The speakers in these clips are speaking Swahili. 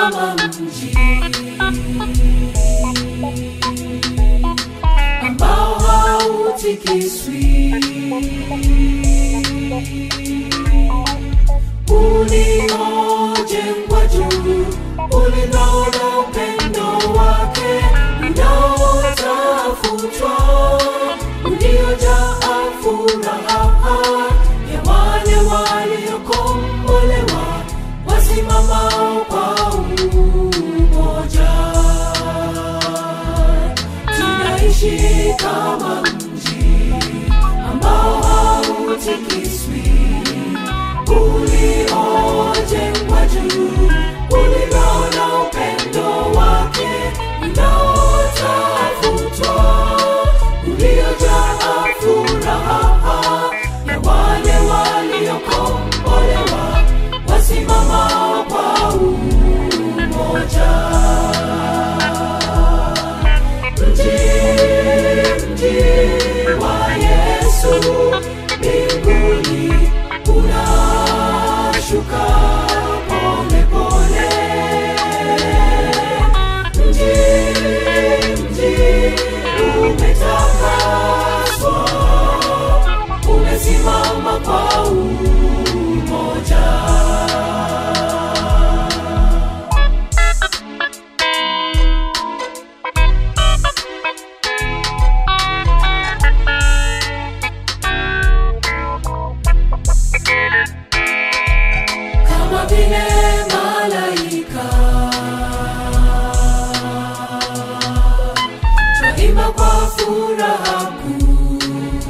kama mji ambao hautikiswi, uliojengwa juu, ulindao na upendo wake unaotafutwa, uliojaa furaha ya wale waliokombolewa wasimamao kwa umoja. Tunaishi kama mji ambao hautikiswi, uliojengwa juu, ulio na upendo wake unaotafutwa, uliojaa furaha ya wale waliokombolewa wasimamao kwa umoja. Mji, mji wa Yesu mbinguni unashuka pole pole. Mji, mji umetakaswa, umesimama kwa umoja. kama vile malaika twaimba kwa furaha kuu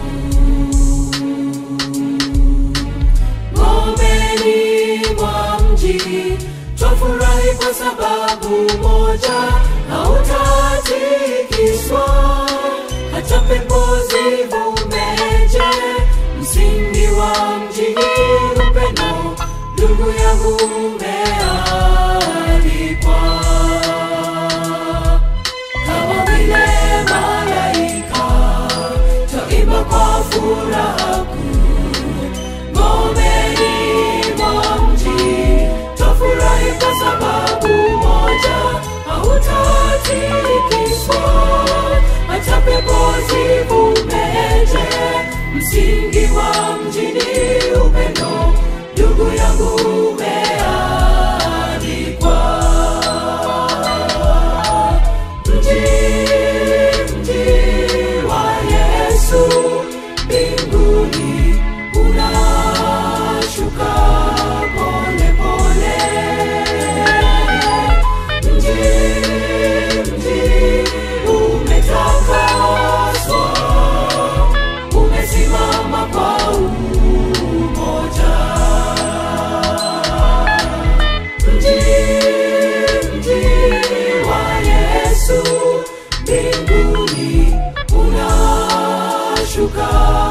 ngomeni mwa mji twafurahi kwa sababu moja hautatikiswa hata pepo zivumeje msingi wa mji ni upendo ndugu yangu umealikwa kama vile malaika twaimba kwa furaha kuu ngomeni mwa mji twafurahi kwa sababu moja hautatikiswa hata pepo zivumeje msingi wa mji ni upendo ndugu yangu umealikwa mji mji wa Yesu mbinguni unashuka pole pole. Mji mji umetakaswa, umesimama kwa umoja. Mji mji wa Yesu mbinguni unashuka